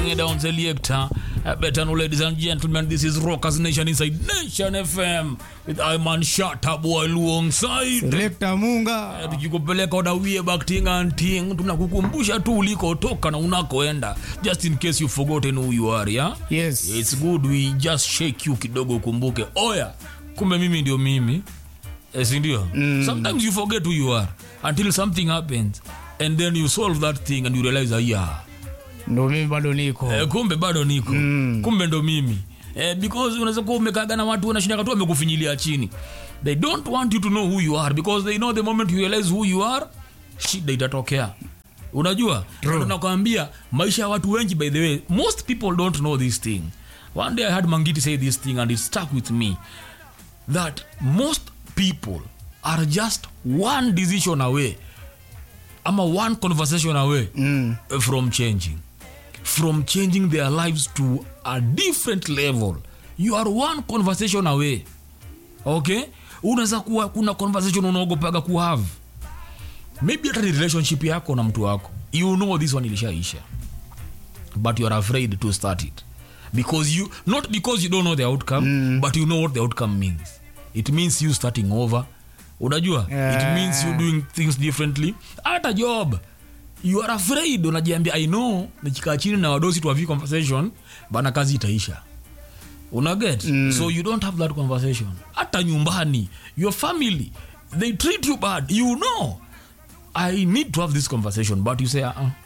it down, selector. Uh, better know, ladies and gentlemen, this is Rockers Nation inside Nation FM with Iman Shata boy alongside. Selector Munga. tukikupeleka oda way back ting and ting tunakukumbusha tu ulikotoka na unakoenda just in case you've forgotten who you are yeah? Yes. it's good we just shake you kidogo ukumbuke oya kumbe mimi ndio mimi eh, sindio mm. sometimes you forget who you are until something happens and then you solve that thing and you realize ah, yeah Ndo mimi bado niko. eh, kumbe bado niko mm. kumbe ndo mimi eh, because unaweza kuwa umekaga na watu wanashinda tu wamekufinyilia chini they don't want you to know who you are because they know the moment you realize who you are shida itatokea unajua Ndio nakwambia maisha ya watu wengi by the way most people don't know this thing one day i had mangiti say this thing and it stuck with me that most people are just one decision away ama one conversation away Mm. from changing from changing their lives to a different level you are one conversation away okay unaweza kuwa kuna conversation unaogopaga kuhave maybe hata ni relationship yako na mtu wako you know this one ilishaisha but you are afraid to start it because you not because you don't know the outcome mm. but you know what the outcome means it means you starting over unajua it Yeah. means you doing things differently hata job you are afraid unajiambia i know nikikaa chini na wadosi tuavi conversation bana kazi itaisha unaget mm. so you don't have that conversation hata nyumbani your family they treat you bad you know i need to have this conversation but you say uh -uh.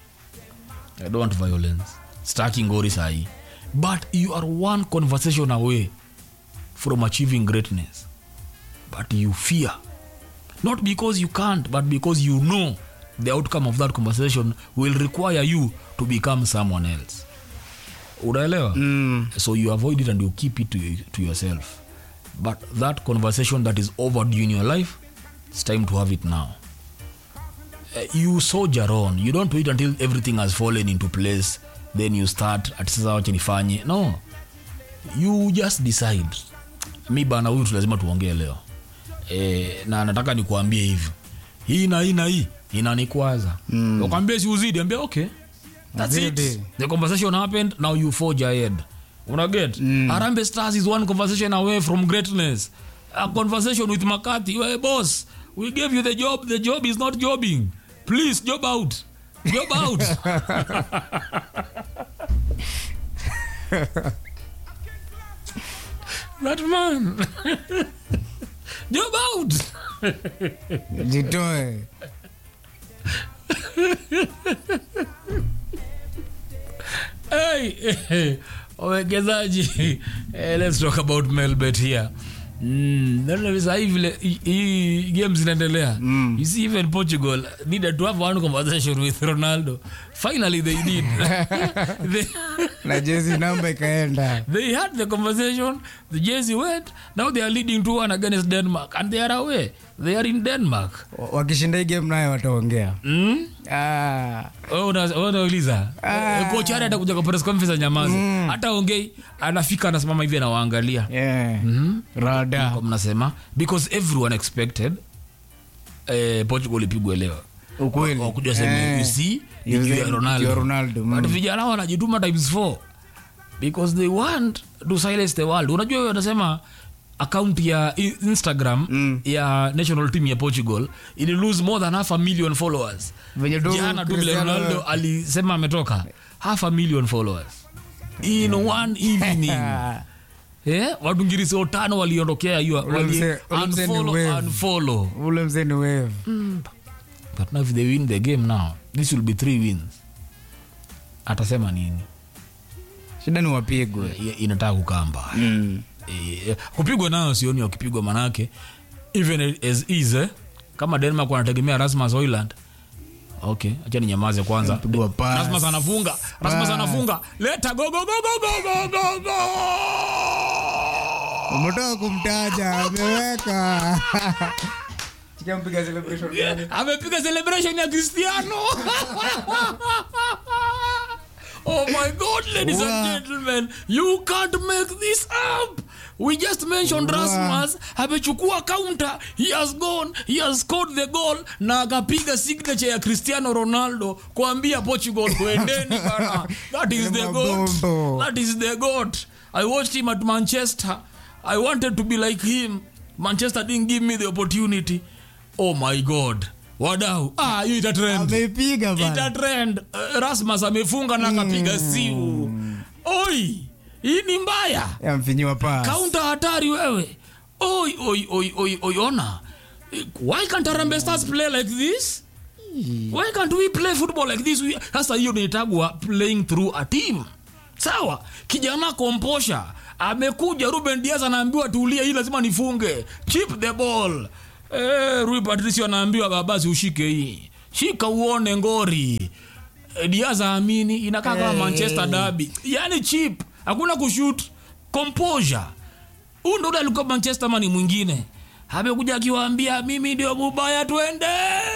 i don't want violence staki ngori sahi but you are one conversation away from achieving greatness but you fear not because you can't but because you know the outcome of that conversation will require you to become someone else unaelewa Mm. so you avoid it and you keep it to, to yourself but that conversation that is overdue in your life it's time to have it now uh, you soldier on you don't wait until everything has fallen into place then you start ati sasa wacha nifanye no you just decide mi bana huyu tu lazima tuongee leo e, na nataka nikuambie hivi hii na hii na hii inanikwaza mm. ukwambia siuzidi ambia okay that's it Zidi. the conversation happened now you forge ahead unaget mm. arambe stars is one conversation away from greatness a conversation with makati hey, boss we gave you the job the job is not jobbing please job out job out that man job out Jitoe. hey, wawekezaji eh, let's talk about melbet here Mm, naona sasa hivi vile hii- hii games zinaendelea mm. you see even portugal needed to have one conversation with ronaldo finally they did they, Na jezi namba ikaenda. they had the conversation the jersey went now they are leading to one against denmark and they are away they are in denmark Wa- Wakishinda hii game nayo wataongea. mm? Ah. Wewe una- wewe unauliza Ah. Eh, kocha hata atakuja kwa press conference nyamazi hata ongei anafika anasimama hivi anawaangalia Yeah. Rada. Kwa mnasema because everyone expected eh, portugal ipigwe leo Ukweli. wakuja sema Eh. you see You ni juu see, ya juu ya ronaldo Ronaldo, but mm. vijana wanajituma times four because they want to silence the world unajua wewe wanasema account ya i- instagram Mm. ya national team ya portugal ili lose more than half a million followers Venye tu jana tu vile Cristiano- ronaldo alisema ametoka half a million followers in one evening eh, watu ngirisi watano waliondokea hiyo Ule wali mse- ule mse ni unfollow, wave. unfollow. Ule mzee ni wave. but now if they win the game now this will be three wins atasema nini Shida ni wapigwe. I- inataka kukaa mbaya Mm. Eh, kupigwa nayo sioni wakipigwa manake even as is eh, kama denmark wanategemea rasmus oiland okay acha ni nyamaze kwanza Pigwa pass. rasmus anafunga rasmus anafunga leta go go go go go go go go Umetoka kumtaja, ameweka. Chikia mpiga celebration gani? amepiga celebration ya cristiano Oh my God, ladies Wow. and gentlemen, you can't make this up. We just mentioned Wow. Rasmus amechukua counter, he has gone, he has scored the goal na akapiga signature ya Cristiano Ronaldo kuambia Portugal kuendeni bana. That is the goat. Mabombo. That is the goat. I watched him at Manchester. I wanted to be like him. Manchester didn't give me the opportunity. Oh my God. Wadau. Ah, hiyo ita trend ameipiga ita bana trend uh, rasmus amefunga na akapiga siu oi hii ni mbaya yamfinyiwa pas kaunta hatari wewe oi oi oi oi oi ona why can't Harambee stars play like this why can't we play football like this We- sasa hiyo niitagwa playing through a team sawa kijana komposha amekuja ruben dias anaambiwa tulie hii lazima nifunge chip the ball eh, rui patricio anaambiwa babasi ushike hii shika uone ngori Eh, dias aamini inakaa kama Eh. manchester derby yani chip hakuna kushut composure huu ndo ule alikuwa manchester mani mwingine amekuja akiwaambia mimi ndio mubaya twende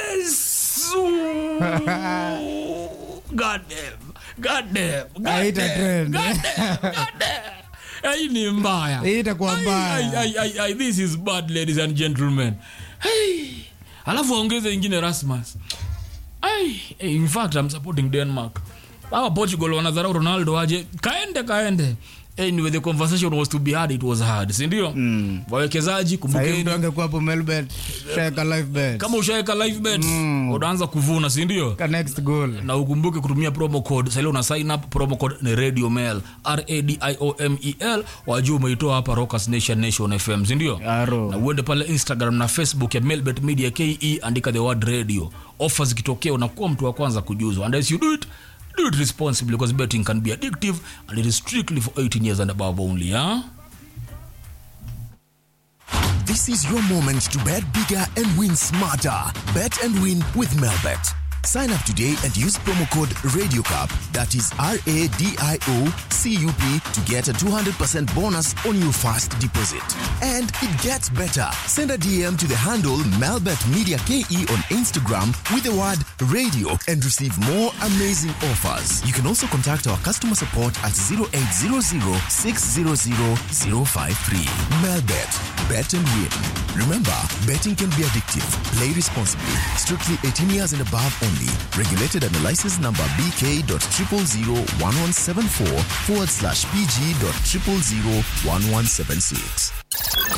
Su- God damn, God damn, God Haita damn, trend. God damn, God damn. hii ni mbaya Hii itakuwa Ai, mbaya. ai, ai, ai, ai, this is bad ladies and gentlemen hey. alafu aongeze ingine rasmus Ai, eh, in fact I'm supporting denmark awa portugal wanadharau ronaldo aje kaende kaende anyway the conversation was to be hard it was hard sindio mm. wawekezaji sahii kumbukeni mtu angekuwa hapo melbet sheka life bet kama ushaweka live bet mm. unaanza kuvuna sindio ka next goal na ukumbuke kutumia promo code sali una sign up promo code ni radio mail radiomel wajua umeitoa hapa rockers nation nation fm sindio Aro. na uende pale instagram na facebook ya melbet media ke andika the word radio ofa zikitokea unakuwa mtu wa kwanza kujuzwa and as you do it do it responsibly because betting can be addictive and it is strictly for 18 years and above only huh? This is your moment to bet bigger and win smarter. Bet and win with Melbet. Sign up today and use promo code RadioCup, that is R A D I O C U P, to get a 200% bonus on your first deposit. And it gets better. Send a DM to the handle Melbet Media KE on Instagram with the word radio and receive more amazing offers. You can also contact our customer support at 0800 600 053. Melbet. Bet and win. Remember, betting can be addictive. Play responsibly. Strictly 18 years and above only. Regulated under license number BK.0001174 forward slash PG.0001176.